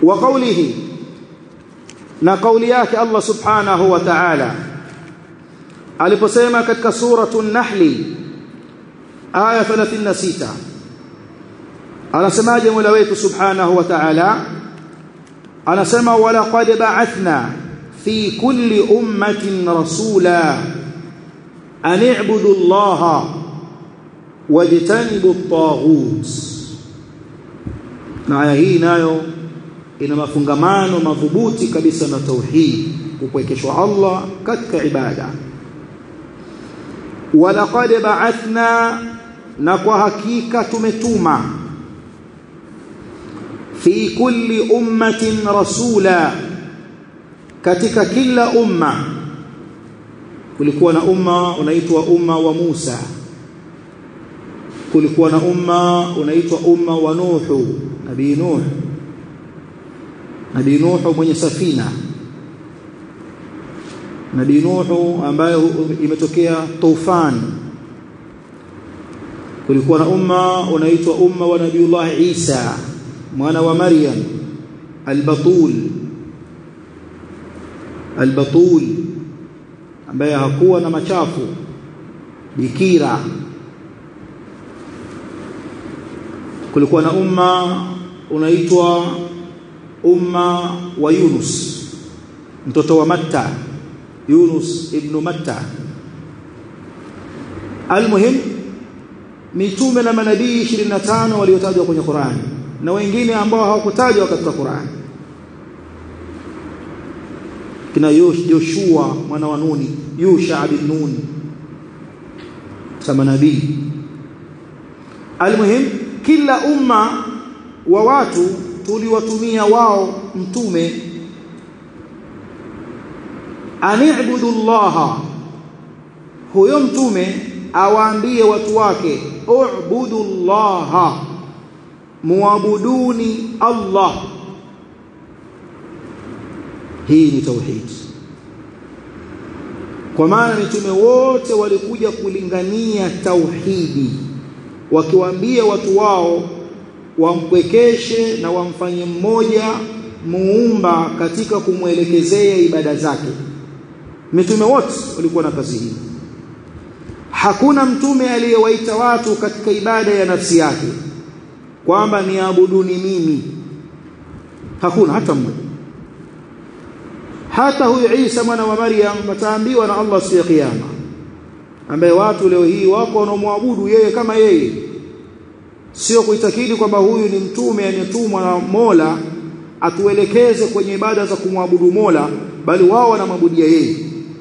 wa qawlihi na kauli yake Allah subhanahu wa ta'ala aliposema katika suratu an-nahli aya 36 anasemaje Mola wetu subhanahu wa ta'ala anasema wala qad ba'athna fi kulli ummatin rasula an i'budu allaha wajtanibu at-taghut na aya hii nayo ina mafungamano madhubuti kabisa na tauhid kupwekeshwa Allah katika ibada walaqad ba'athna na kwa hakika tumetuma fi kulli ummatin rasula katika kila umma kulikuwa na umma unaitwa umma wa Musa kulikuwa na umma unaitwa umma wa Nuhu nabii Nuh nabii Nuhu mwenye safina nabii Nuhu ambaye imetokea tufan kulikuwa na umma unaitwa umma wa nabiiullah Isa mwana wa Maryam al-Batul al-Batul ambaye hakuwa na machafu bikira kulikuwa na umma unaitwa umma wa Yunus mtoto wa Matta Yunus ibn Matta almuhim mitume na manabii 25 waliotajwa kwenye Qur'an na wengine ambao hawakutajwa katika Qur'an kina Yoshua mwana wa Nuni Yusha bin Nun kama nabii almuhim kila umma wa watu tuliwatumia wao mtume ani'budu Allah huyo mtume awaambie watu wake u'budu Allah muabuduni Allah hii ni tauhid kwa maana mitume wote walikuja kulingania tauhidi wakiwaambia watu wao wampwekeshe na wamfanye mmoja muumba katika kumwelekezea ibada zake mitume wote walikuwa na kazi hii hakuna mtume aliyewaita watu katika ibada ya nafsi yake kwamba niabuduni mimi hakuna hata mmoja hata huyu Isa mwana wa Maryam ataambiwa na Allah siku ya kiyama ambaye watu leo hii wako wanaomwabudu yeye kama yeye sio kuitakidi kwamba huyu ni mtume ametumwa na Mola atuelekeze kwenye ibada za kumwabudu Mola bali wao wanamwabudia yeye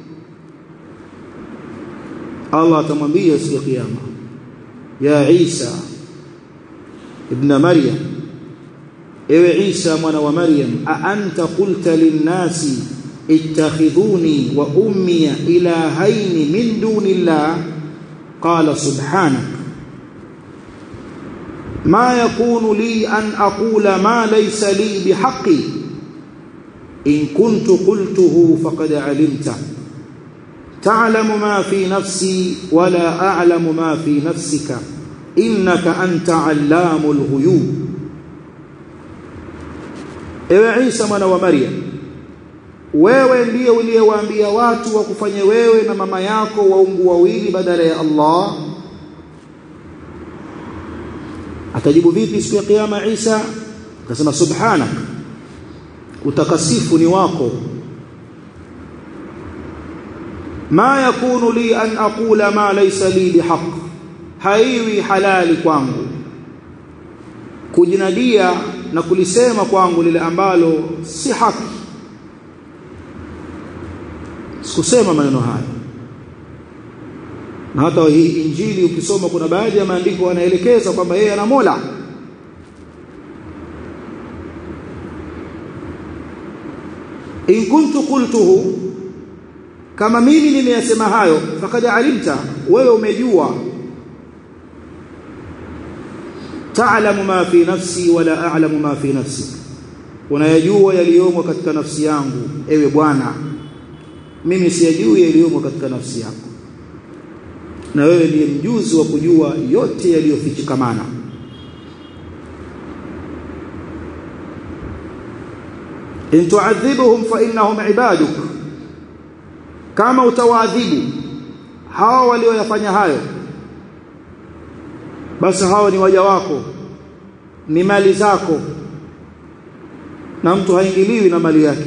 Allah atamwambia siku ya kiyama ya Isa ibn Maryam ewe Isa mwana wa Maryam a anta qulta lin-nasi ittakhidhuni wa ummi ilahaini min dunillah qala subhanak ma yakunu li an aqula ma laysa li bihaqqi in kuntu qultuhu faqad alimta تعلم ما في نفسي ولا أعلم ما في نفسك إنك أنت علام الغيوب ewe Isa mwana wa Maryam wewe ndiye uliyewaambia watu wakufanye wewe na mama yako waungu wawili badala ya Allah atajibu vipi siku ya kiyama Isa akasema subhanak utakasifu ni wako ma yakunu li an aqula ma laysa li bihaq haiwi halali kwangu kujinadia na kulisema kwangu lile ambalo si haki sikusema maneno haya na hata hii injili ukisoma kuna baadhi ya maandiko yanaelekeza kwamba yeye ana Mola in kuntu qultuhu kama mimi nimeyasema hayo fakad alimta wewe umejua ta'lamu ma fi nafsi wala a'lamu ma fi nafsi unayajua yaliyomo katika nafsi yangu ewe bwana mimi siyajui yaliyomo katika nafsi yako na wewe ndiye mjuzi wa kujua yote yaliyofichikamana in tu'adhibuhum fa innahum ibaduk kama utawaadhibu hawa walioyafanya hayo basi hao ni waja wako ni mali zako na mtu haingiliwi na mali yake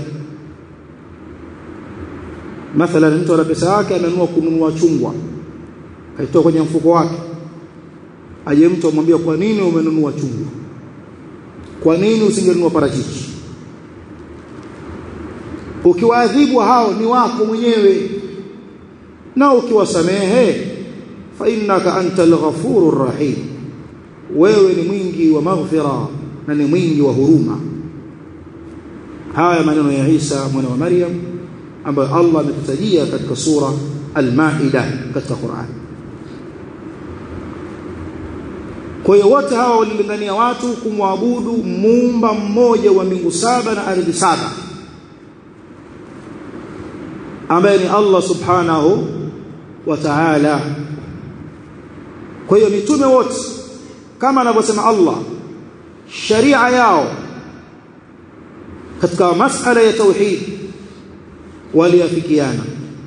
mathalan mtu ana pesa yake amenunua kununua chungwa kaitoa kwenye mfuko wake aje mtu amwambia kwa nini umenunua chungwa kwa nini usingenunua parachichi ukiwaadhibu hao ni wako mwenyewe na ukiwasamehe fa innaka antal ghafurur rahim wewe ni mwingi wa maghfira na ni mwingi wa huruma haya maneno ya Isa mwana wa Maryam ambayo Allah ametutajia katika sura Al-Maida katika Qur'an kwa hiyo wote hawa walilingania watu kumwabudu muumba mmoja wa mbingu saba na ardhi saba ambaye ni Allah subhanahu wa ta'ala kwa hiyo mitume wote kama anavyosema Allah sharia yao katika masala ya tauhid waliafikiana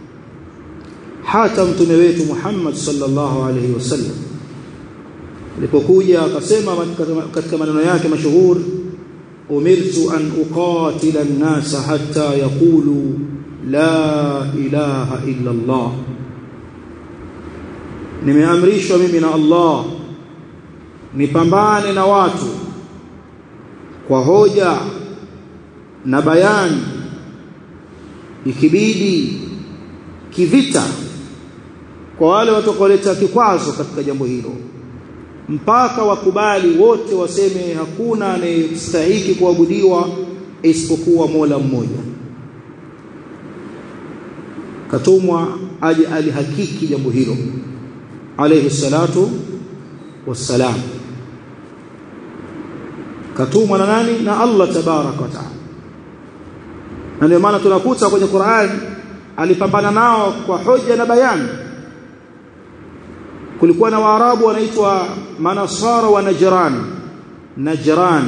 hata mtume wetu Muhammad sallallahu alaihi wasallam alipokuja akasema katika maneno yake mashuhuri umirtu an uqatila an-nasa hatta yaqulu la ilaha illa Allah nimeamrishwa mimi na Allah nipambane na watu kwa hoja na bayani ikibidi kivita kwa wale watakaoleta kikwazo katika jambo hilo mpaka wakubali wote waseme hakuna anayestahiki kuabudiwa isipokuwa Mola mmoja katumwa aje alihakiki jambo hilo alayhi salatu wassalam katumwa na nani na Allah tabarak wa taala na ndio maana tunakuta kwenye Qur'an alipambana nao kwa hoja na bayani kulikuwa na waarabu wanaitwa manasara wa najran najran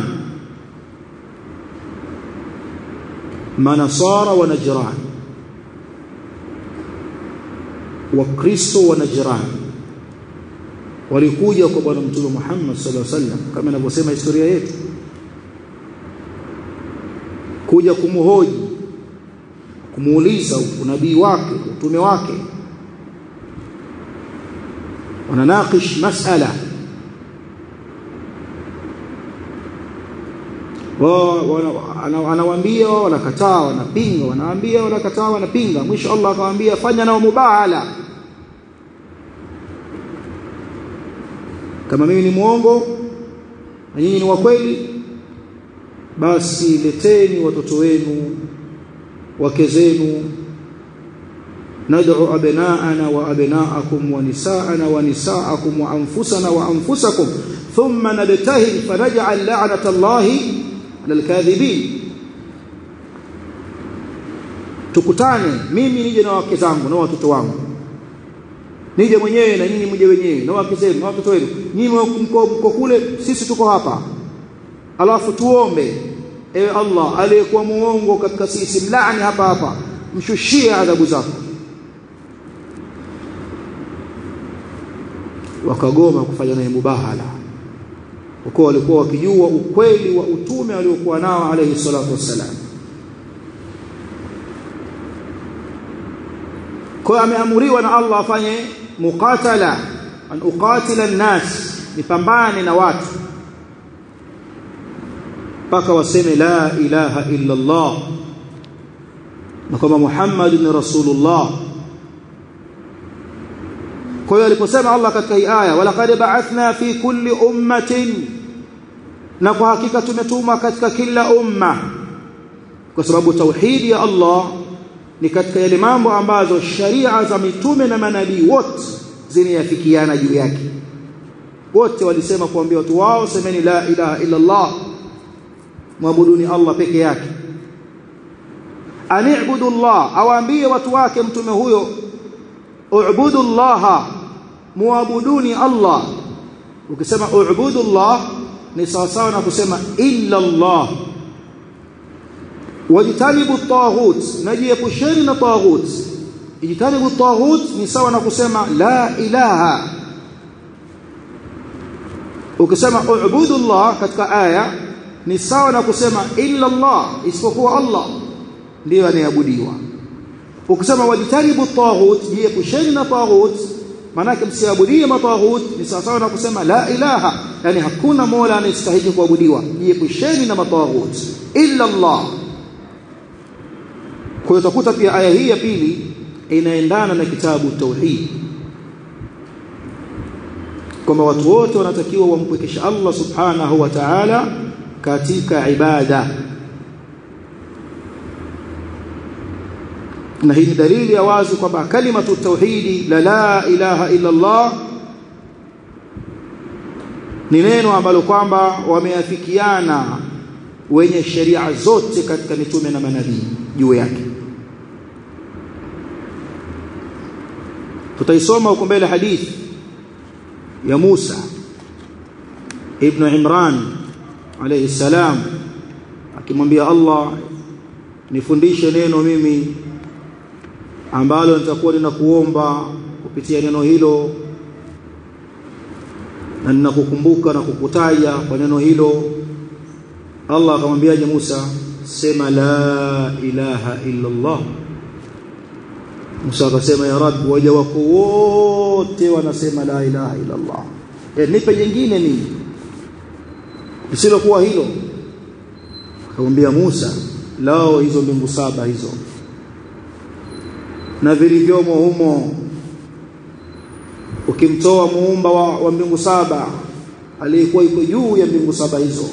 manasara wa najran wakristo wa najran walikuja kwa bwana mtume Muhammad sallallahu alaihi wasallam kama inavyosema historia yetu kuja kumhoji kumuuliza unabii wake utume wake wananakish masala anawaambia wanakataa wanapinga wanaambia wanakataa wanapinga mwisho Allah akamwambia fanya nao mubahala kama mimi ni muongo na nyinyi ni wa kweli basi leteni watoto wenu wake zenu ندعو أبناءنا وأبناءكم ونساءنا ونساءكم وأنفسنا وأنفسكم ثم نبتهل فنجعل لعنة الله على الكاذبين tukutane mimi nije na wake zangu na watoto wangu nije mwenyewe na nyinyi mje wenyewe na wake zenu na watoto wenu nyinyi mko kule sisi tuko hapa alafu tuombe ewe Allah aliyekuwa muongo katika sisi mlaani hapa hapa mshushie adhabu zako wakagoma kufanya naye mubahala kwa walikuwa wakijua ukweli wa utume aliokuwa nao alayhi salatu wassalam kwa ameamuriwa na Allah afanye muqatala an uqatila an-nas nipambane na watu mpaka waseme la ilaha illa Allah na kwamba Muhammad ni rasulullah kwa hiyo aliposema Allah katika hii aya walaqad ba'athna fi kulli ummatin na kwa hakika tumetuma katika kila umma kwa sababu tauhidi ya Allah ni katika yale mambo ambazo sharia za mitume na manabii wote zinayafikiana juu yake wote walisema kuambia watu wao semeni la ilaha illa Allah muabuduni Allah peke yake ani'budu Allah awaambie watu wake mtume huyo u'budu Allah muabuduni Allah ukisema u'budu Allah ni sawa sawa na kusema illa Allah wajitanibu taghut najiepusheni na taghut ijtanibu taghut ni sawa na kusema la ilaha ukisema ubudu Allah katika aya ni sawa na kusema illa Allah isipokuwa Allah ndiyo anayeabudiwa ukisema wajitanibu taghut jiepusheni na taghut manake msiabudie mataghut ni sawa sawa na kusema la ilaha yani hakuna mola anayestahili kuabudiwa jiepusheni na mataghut illa Allah kwa hiyo utakuta pia aya hii ya pili inaendana na kitabu tauhid kwamba watu wote wanatakiwa wampwekesha Allah subhanahu wa ta'ala katika ibada na hii ni dalili ya wazi kwamba kalimatu tauhidi la la ilaha illa Allah ni neno ambalo kwamba wameafikiana wenye sheria zote katika mitume na manabii juu yake tutaisoma huko mbele hadithi ya Musa ibn Imran alayhi salam akimwambia Allah nifundishe neno mimi ambalo nitakuwa ninakuomba kupitia neno hilo na ninakukumbuka na kukutaja kwa neno hilo Allah akamwambiaje Musa sema la ilaha illa Allah Musa akasema ya Rabbi waja wako wote wanasema la ilaha illa Allah e, nipe jingine mimi lisilokuwa hilo akamwambia Musa lao hizo mbingu saba hizo na vilivyomo humo ukimtoa muumba wa, wa mbingu saba aliyekuwa iko juu ya mbingu saba hizo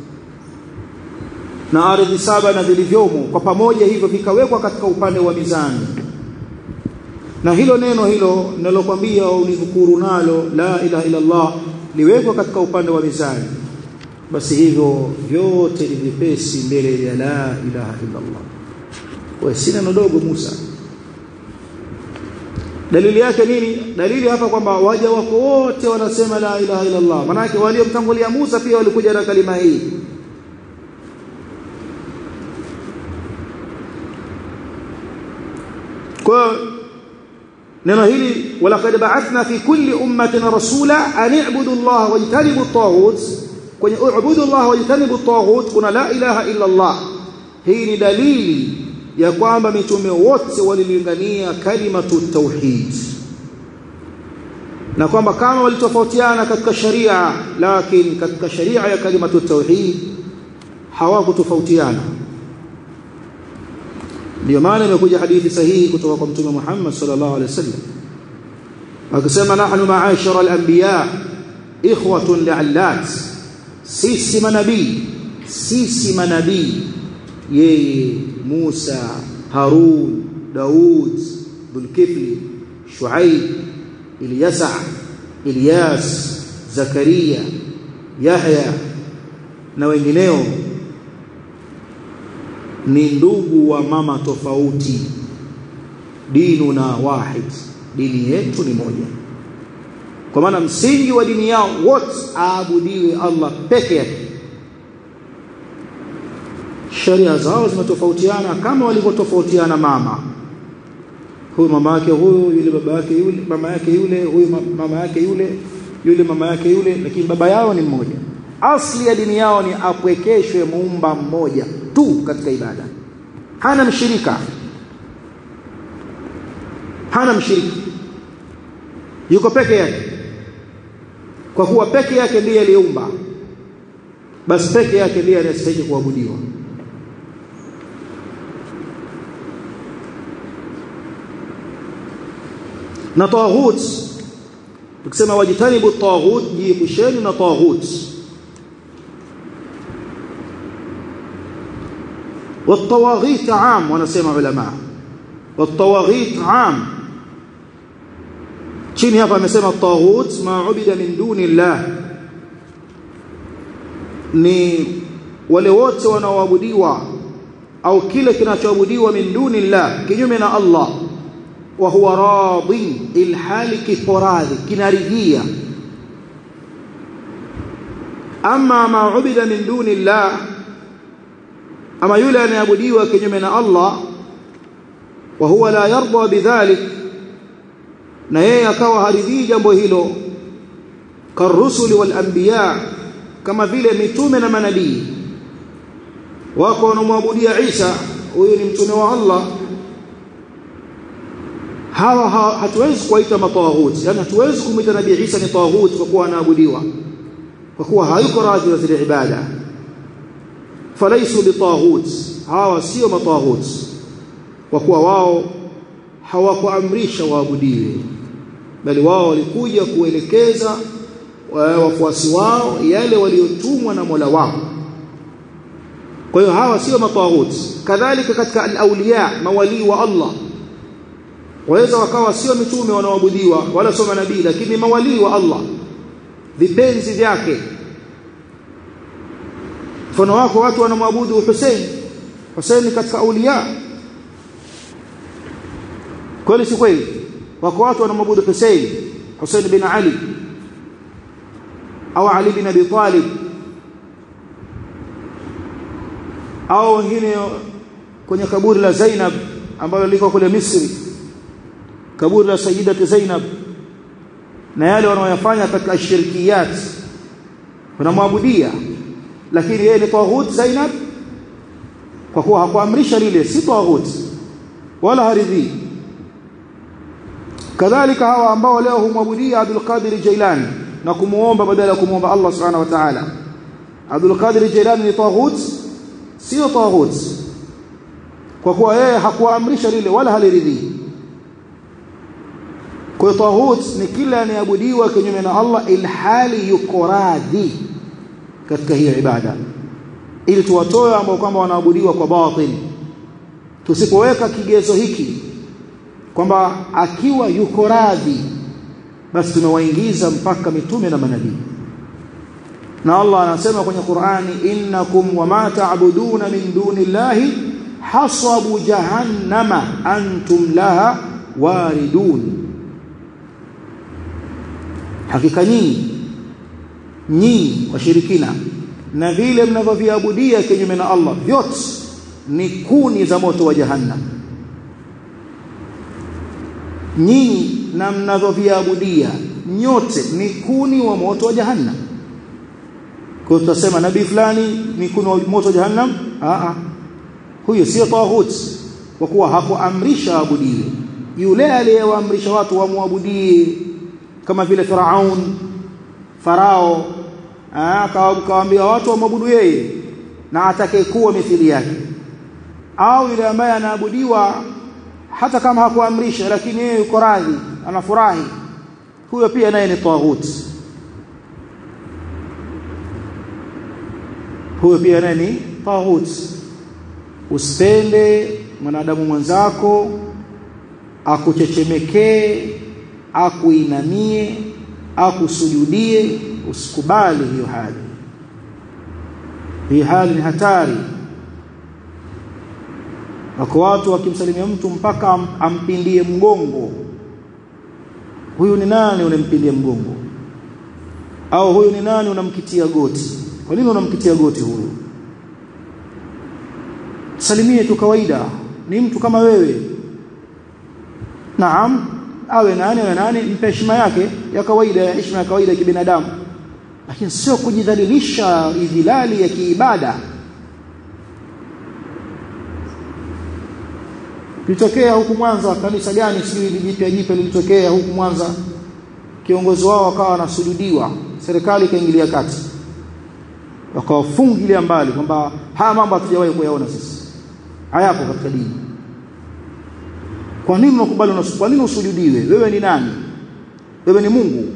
na ardhi saba na vilivyomo kwa pamoja hivyo vikawekwa katika upande wa mizani na hilo neno hilo ninalokuambia unidhukuru nalo la ilaha illa Allah liwekwa katika upande wa mizani basi hivyo vyote ni vipesi mbele ya la ilaha illa Allah kwa si neno dogo Musa dalili yake nini dalili hapa kwamba waja wako wote wanasema la ilaha illa Allah manake waliomtangulia Musa pia walikuja na kalima hii kwa neno hili walaqad ba'athna fi kulli ummatin rasula an i'budu Allah wajtanibu at-taghut kwenye u'budu Allah wajtanibu at-taghut kuna la ilaha illa Allah hii ni dalili ya kwamba mitume wote walilingania kalimatu tauhid na kwamba kama walitofautiana katika sharia lakini katika sharia ya kalimatu tauhid hawakutofautiana ndio maana imekuja hadithi sahihi kutoka kwa mtume Muhammad sallallahu alaihi wasallam akisema nahnu ma'ashara al-anbiya ikhwatun li'allat sisi manabii sisi manabii yeye Musa Harun Daud Dhulkifli Shuaib Ilyasa Ilyas Zakaria Yahya na wengineo ni ndugu wa mama tofauti dinu na wahid dini yetu ni moja kwa maana msingi wa dini yao wote aabudiwe Allah peke yake sheria zao zimetofautiana kama walivyotofautiana mama huyu mama yake huyu yule baba yake yule mama yake yule huyu mama yake yule yule mama yake yule lakini baba yao ni mmoja asli ya dini yao ni apwekeshwe muumba mmoja tu katika ibada hana mshirika hana mshiriki yuko peke yake kwa kuwa peke yake ndiye aliyeumba basi peke yake ndiye anastahili kuabudiwa na taghut tukisema wajitanibu taghut jiepusheni na taghut والطواغيت عام wanasema ulama والطواغيت عام chini hapa amesema taghut ma ubida min duni llah ni wale wote wanaoabudiwa au kile kinachoabudiwa min duni llah kinyume na Allah wa huwa radhi ilhali kiporadhi kinaridhia ama ma ubida min duni llah ama yule anayeabudiwa kinyume na Allah wa huwa la yarda bidhalik na yeye akawa haridhii jambo hilo karusuli wal anbiya kama vile mitume na manabii wako wanamwabudia Isa huyu ni mtume wa Allah hawa ha, hatuwezi kuwaita matawahut yani hatuwezi kumwita nabii Isa ni tawahut kwa kuwa anaabudiwa kwa kuwa hayuko radhi na zile ibada falaisu bitahut hawa sio matahut kwa kuwa wao hawakuamrisha waabudiwe bali wao walikuja kuelekeza wafuasi wao yale waliotumwa na Mola wao kwa hiyo hawa sio matahut kadhalika katika al-awliya mawali wa Allah waweza wakawa sio mitume wanaoabudiwa wala sio manabii lakini mawali wa Allah vipenzi vyake mfano wako watu wanamwabudu Hussein Hussein katika auliya kweli si kweli wako watu wanamwabudu Hussein Hussein bin Ali au Ali bin Abi Talib au wengine kwenye kaburi la Zainab ambalo liko kule Misri kaburi la Sayyidat Zainab na yale wanaoyafanya katika shirkiyat wanamwabudia lakini yeye ni tawhid Zainab kwa kuwa hakuamrisha lile si tawhid wala haridhi kadhalika hawa ambao leo humwabudia Abdul Qadir Jailani na kumuomba badala ya kumuomba Allah Subhanahu wa Ta'ala Abdul Qadir Jailani ni tawhid sio tawhid kwa kuwa yeye hakuamrisha lile wala haliridhi kwa hiyo tawhid ni kila anayeabudiwa kinyume na Allah ilhali yuko radhi katika hiyo ibada ili tuwatoe ambao kwamba wanaabudiwa kwa batil tusipoweka kigezo hiki kwamba akiwa yuko radhi basi tumewaingiza mpaka mitume na manabii na Allah anasema kwenye Qur'ani innakum wama ta'buduna min dunillahi hasabu jahannama antum laha waridun hakika nyinyi nyinyi washirikina na vile mnavyoviabudia kinyume na Allah vyote ni kuni za moto wa jahannam nyinyi na mnavyoviabudia nyote ni kuni wa moto wa jahannam kwa tutasema nabii fulani ni kuni wa moto wa jahannam a a huyo sio tawhid kwa kuwa hakuamrisha abudiwe yule aliyewaamrisha watu wamwabudie kama vile Firaun Farao akawaambia watu wamwabudu yeye na atakayekuwa mithili yake au yule ambaye anaabudiwa hata kama hakuamrisha lakini yeye yuko radhi anafurahi huyo pia naye ni taghut huyo pia naye ni taghut usipende mwanadamu mwenzako akuchechemekee akuinamie akusujudie usikubali hiyo hali hii hali ni hatari wako watu wakimsalimia mtu mpaka am, ampindie mgongo huyu ni nani unampindie mgongo au huyu ni nani unamkitia goti kwa nini unamkitia goti huyu salimie tu kawaida ni mtu kama wewe naam awe nani awe nani mpe heshima yake ya kawaida ya heshima ya kawaida ya kibinadamu lakini sio kujidhalilisha idhilali ya kiibada litokea huku Mwanza kanisa gani sijui jipya jipya lilitokea huku Mwanza kiongozi wao akawa anasujudiwa serikali ikaingilia kati wakawafungilia mbali kwamba haya mambo hatujawahi kuyaona sisi hayapo katika dini kwa nini unakubali kwa nini usujudiwe wewe ni nani wewe ni Mungu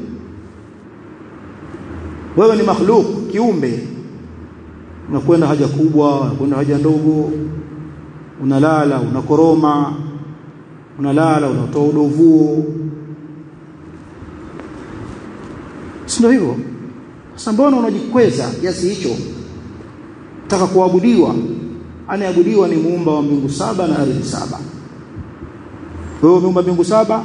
wewe ni makhluk kiumbe unakwenda haja kubwa unakwenda haja ndogo unalala unakoroma unalala unatoa udovuo sio hivyo sasa mbona unajikweza kiasi hicho taka kuabudiwa anayeabudiwa ni muumba wa mbingu saba na ardhi saba wewe umeumba mbingu saba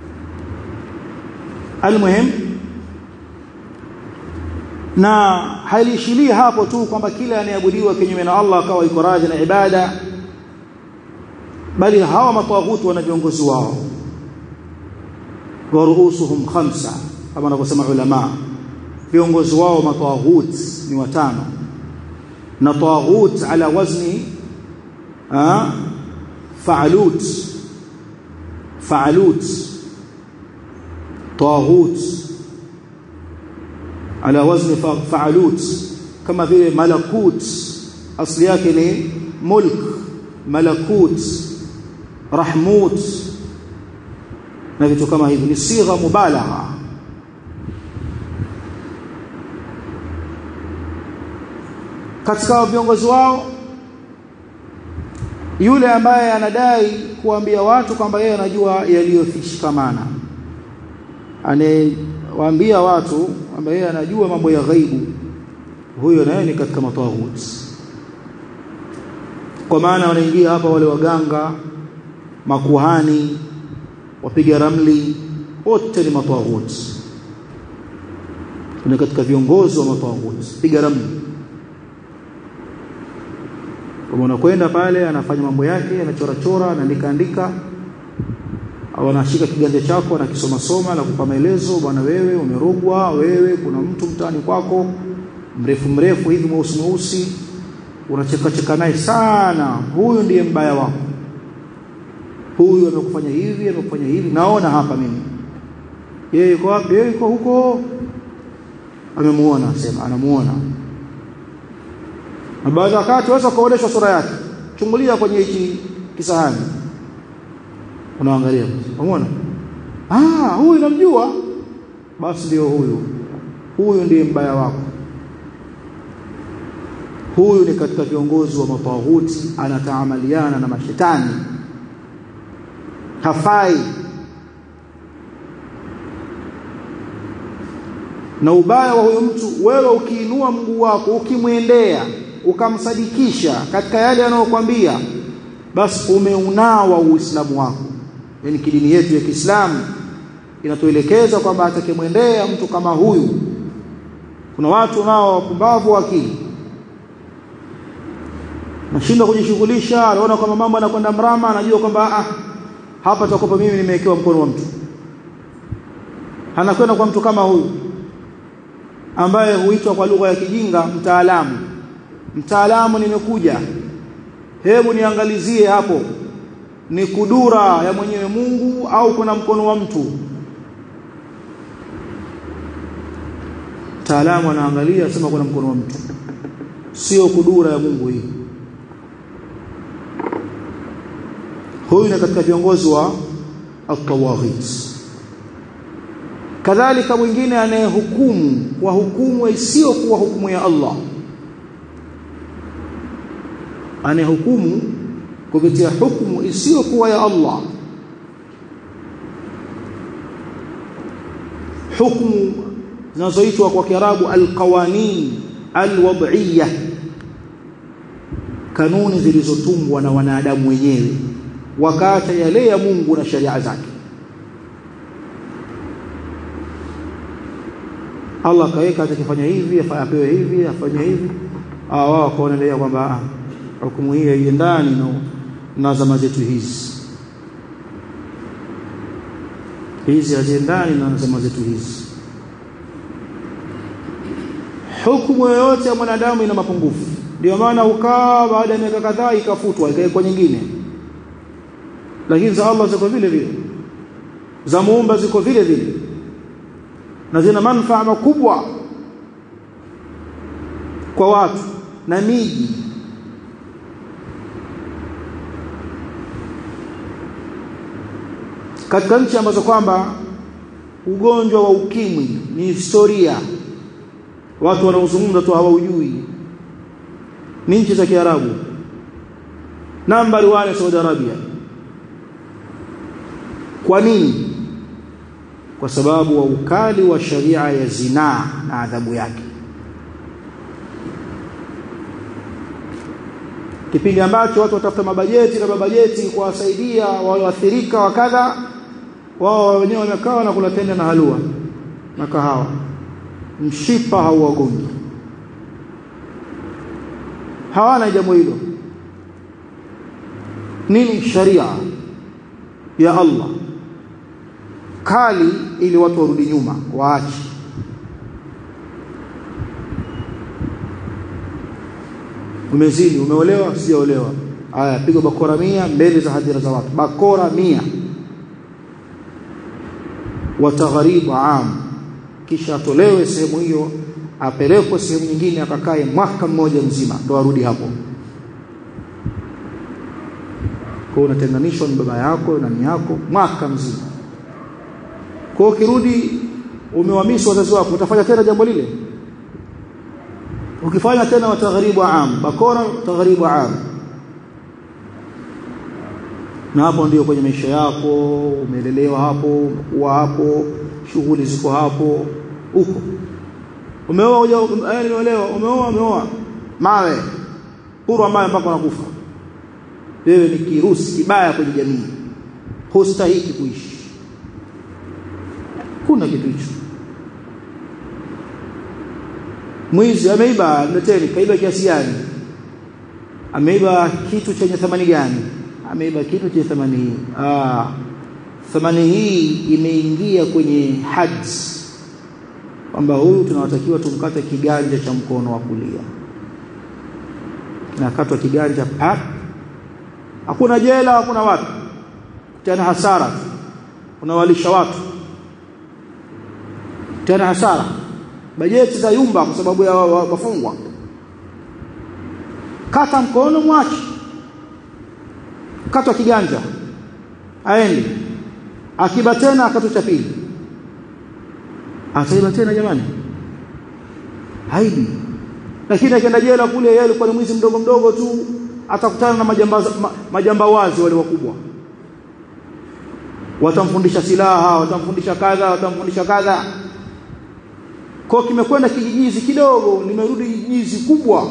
almuhim na halishilii hapo tu kwamba kila anayeabudiwa kinyume na Allah akawa iko radhi na ibada bali hawa matawaghuti wana viongozi wao wa ruusuhum khamsa kama wanavyosema ulama viongozi wao matawaghuti ni watano na tawaghut ala wazni fa'alut fa'alut tawaghut ala wazni fa'alut kama vile malakut asli yake ni mulk malakut rahmut na vitu kama hivi ni sigha mubalagha katika viongozi wao yule ambaye anadai kuambia watu kwamba yeye anajua yaliyoshikamana anawaambia watu kwamba yeye anajua mambo ya ghaibu huyo naye ni katika matawuti kwa maana wanaingia hapa wale waganga makuhani wapiga ramli wote ni matawuti ni katika viongozi wa matawuti piga ramli kama unakwenda pale anafanya mambo yake anachora chora anaandika andika au anashika kiganja chako anakisoma soma na kupa maelezo bwana wewe umerogwa wewe kuna mtu mtaani kwako mrefu mrefu hivi mweusi mweusi unacheka cheka naye sana huyu ndiye mbaya wako huyu amekufanya hivi amekufanya hivi naona hapa mimi yeye yuko wapi yeye yuko huko amemuona sema anamuona na baadhi wakati waweza kuonyeshwa sura yake chungulia kwenye hiki kisahani unaangalia umeona ah huyu namjua basi ndio huyu huyu ndiye mbaya wako huyu ni katika viongozi wa matawuti anataamaliana na mashetani hafai na ubaya wa huyo mtu wewe ukiinua mguu wako ukimwendea ukamsadikisha katika yale anayokuambia basi umeunawa uislamu wako yani kidini yetu ya Kiislamu inatuelekeza kwamba atakemwendea mtu kama huyu kuna watu nao wapumbavu akili nashinda kujishughulisha anaona kwamba mambo yanakwenda mrama anajua kwamba ah hapa takopa mimi nimewekewa mkono wa mtu anakwenda kwa mtu kama huyu ambaye huitwa kwa lugha ya kijinga mtaalamu mtaalamu nimekuja hebu niangalizie hapo ni kudura ya mwenyewe Mungu au kuna mkono wa mtu mtaalamu anaangalia sema kuna mkono wa mtu sio kudura ya Mungu hii huyu ni katika viongozi wa at-tawaghit kadhalika mwingine anayehukumu kwa hukumu isiyo kuwa hukumu ya Allah anayehukumu kupitia hukumu isiyo kuwa ya Allah hukumu zinazoitwa kwa Kiarabu alqawanin alwad'iyya kanuni zilizotungwa na wanadamu wenyewe wakaacha yale ya Mungu na sharia zake Allah kaweka atakifanya hivi apewe hivi afanye hivi wao wakaonelea kwamba hukumu hii haiendani na, na zama zetu hizi hizi haziendani na zama zetu hizi hukumu yoyote ya mwanadamu ina mapungufu ndio maana ukaa baada ya miaka kadhaa ikafutwa ikawekwa nyingine lakini za Allah ziko vile vile za muumba ziko vile vile na zina manufaa makubwa kwa watu na miji katika nchi ambazo kwamba ugonjwa wa ukimwi ni historia watu wanaozungumza tu hawaujui ni nchi za Kiarabu nambari wale Saudi Arabia kwa nini kwa sababu wa ukali wa sharia ya zinaa na adhabu yake kipindi ambacho watu watafuta mabajeti na mabajeti kuwasaidia walioathirika wa kadha wao wenyewe wamekaa na kula tende na halua na kahawa mshipa hauwagongi hawana jambo hilo nini sharia ya Allah kali ili watu warudi nyuma waache umezini umeolewa sijaolewa haya piga bakora mia mbele za hadhira za watu bakora mia watagharibu am kisha atolewe sehemu hiyo apelekwe sehemu nyingine akakae mwaka mmoja mzima ndo arudi hapo kwa unatenganishwa na baba yako na nani yako mwaka mzima kwa ukirudi umewamisi wazazi wako utafanya tena jambo lile ukifanya tena watagharibu am bakora tagharibu am na hapo ndio kwenye maisha yako umelelewa hapo kuwa hapo shughuli ziko hapo huko umeoa uja eh nimeolewa umeoa umeoa mawe purwa mawe mpaka unakufa wewe ni kirusi kibaya kwenye jamii hustahiki kuishi kuna kitu hicho mwizi ameiba mleteni kaiba kiasi gani ameiba kitu chenye thamani gani ameiba kitu chenye thamani hii ah thamani hii imeingia kwenye haji kwamba huyu tunawatakiwa tumkate kiganja cha mkono wa kulia kinakatwa kiganja pap hakuna jela hakuna watu tena hasara unawalisha watu tena hasara bajeti za yumba kwa sababu ya wafungwa kata mkono mwache katwa kiganja aende akiba tena akatu cha pili ataiba tena jamani haibi lakini akienda jela kule yeye alikuwa ni mwizi mdogo mdogo tu atakutana na majambazi ma, majambawazi wale wakubwa watamfundisha silaha watamfundisha kadha watamfundisha kadha kwa kimekwenda kijijizi kidogo limerudi jijizi kubwa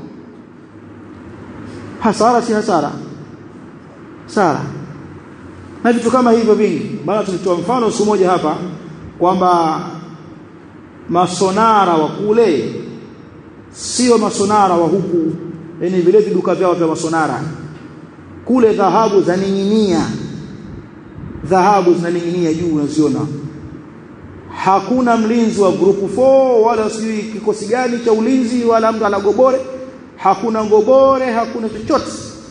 hasara si hasara sara na vitu kama hivyo vingi bana tulitoa mfano siku moja hapa kwamba masonara wa kule sio masonara wa huku yani vile viduka vyao vya masonara kule dhahabu zaning'inia dhahabu zinaning'inia juu unaziona hakuna mlinzi wa group 4 wala sijui kikosi gani cha ulinzi wala mtu ana gobore hakuna ngobore hakuna chochote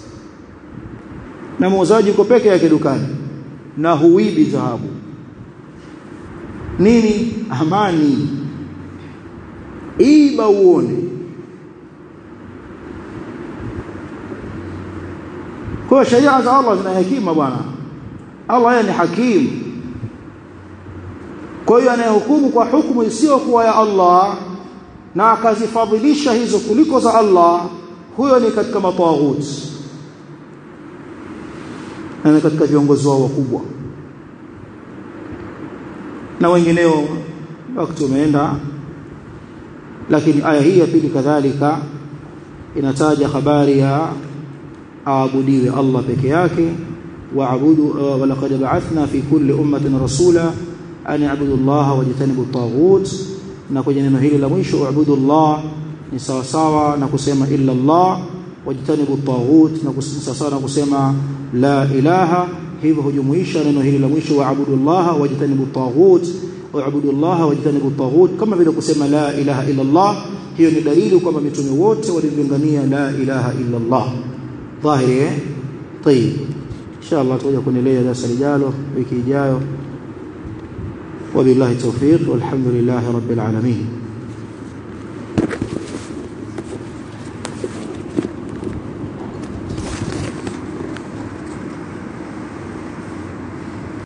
na muuzaji uko peke yake dukani na huibi dhahabu nini amani iba uone kwa sharia za Allah zina hekima bwana Allah yeye ni hakim kwa hiyo anayehukumu kwa hukumu isiyokuwa ya Allah na akazifadhilisha hizo kuliko za Allah huyo ni katika matawaghuti na katika viongozi wao wakubwa na wengineo wakati umeenda lakini aya hii ya pili kadhalika inataja habari ya aabudiwe Allah peke yake waabudu wa laqad ba'athna fi kulli ummatin rasula an ya'budu Allah wajtanibu at-taghut na kwenye neno hili la mwisho uabudu Allah ni sawa sawa na kusema illa Allah wajtanibu at-taghut na sawa na kusema la ilaha hivyo hujumuisha neno hili la mwisho waabudu Allah wajtanibu at-taghut waabudu Allah wajtanibu at-taghut kama vile kusema la ilaha illa Allah hiyo ni dalili kwamba mitume wote walilingania la ilaha illa Allah dhahiri eh طيب inshallah tutakuja kuendelea darasa lijalo wiki ijayo wabillahi tawfiq walhamdulillahi rabbil alamin